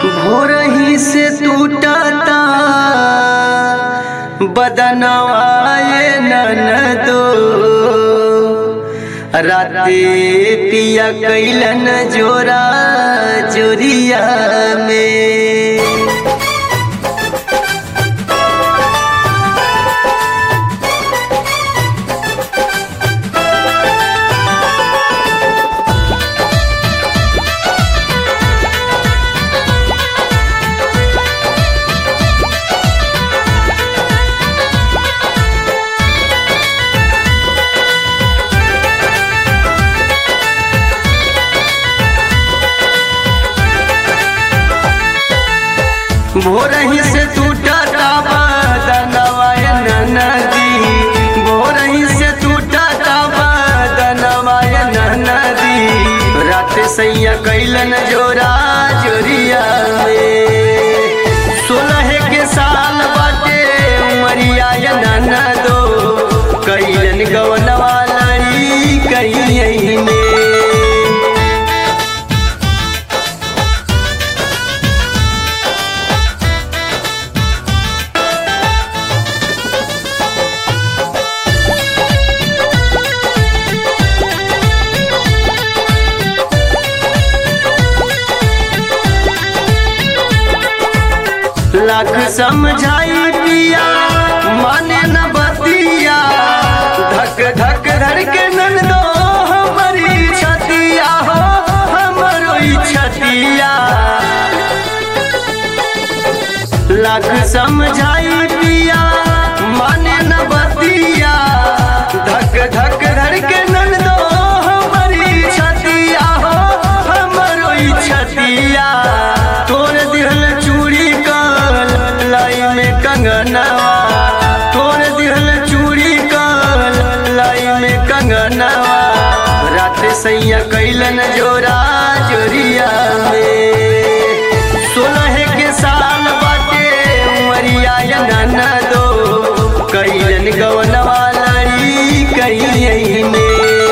भोरही से टूटता बदनवाए ननदो राते पिया कैलन जोरा जोरिया में भोरही से टूटता बदनवाय नदी भोरही से टूटता बदनवाय नदी रात सैया कैलन जोरा जोरिया में सोलह के साल बाटे उमरिया ननदो कैलन गवनवा लड़ी कहीं में लाख समझाई पिया माने न बतिया धक धक धर के नन दो हमारी छतिया हो हमरो ई छतिया लाख समझाई पिया माने न बतिया धक धक धर के नन दो हमारी छतिया हो हमरो ई छतिया तोर दिहल चूड़ी कल लाई में कंगनवा तोर दिहल चूड़ी कल लाई में कंगनवा रात सैया कैलन जोरा जोरिया में सोलह के साल बाटे उमरिया नन दो कैलन गवनवा लड़ी कहीं में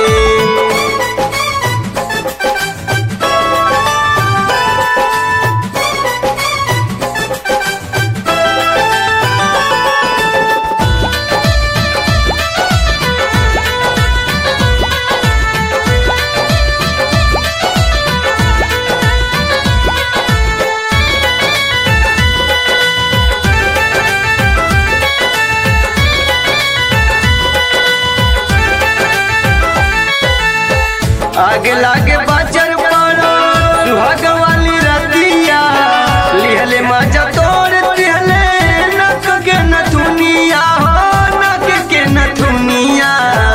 आगे लागे बाजर पड़ो सुहाग वाली रतिया लिहले मजा तोड़ दिहले नक के नथुनिया हो नक के नथुनिया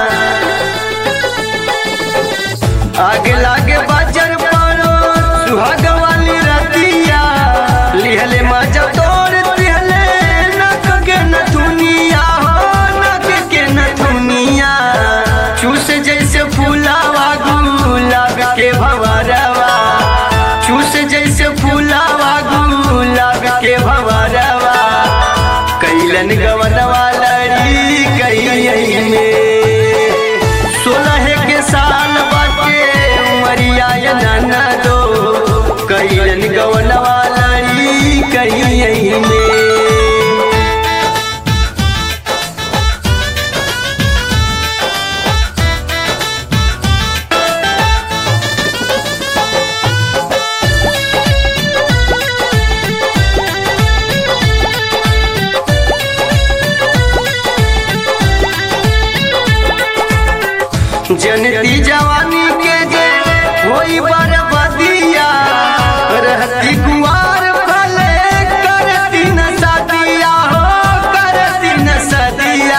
आगे लागे बाजर पड़ो सुहाग वाली रतिया लिहले मजा तोड़ दिहले नक के नथुनिया हो नक के नथुनिया चूस जैसे फूलावा गुलाब के भवरवा चूस जैसे फूलावा गुलाब के भवरवा कैलन गवनवा लड़ी कहीं में सोलह के साल बाटे उमरिया नन दो कैलन गवनवा लड़ी कहीं में जनती जवानी के जे होई बरबदिया रहती कुआर भले करती न सदिया हो करती न सदिया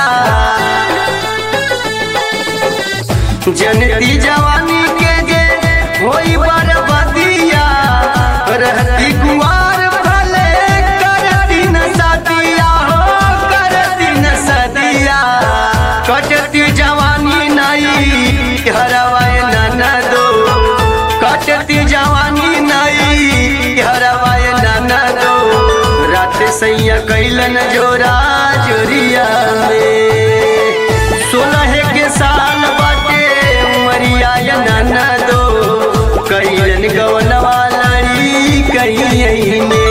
जनती जवानी के जे होई बरबदिया रहती कुआर भले करती न सदिया हो करती न सदिया कटती जवानी नहीं हरवाए नन दो कटती जवानी नहीं हरवाए नन दो रात सैया कैलन जोरा जोरिया में सोलह के साल बाटे उमरिया नन दो कैलन गवनवा लड़ी कहीं आई ने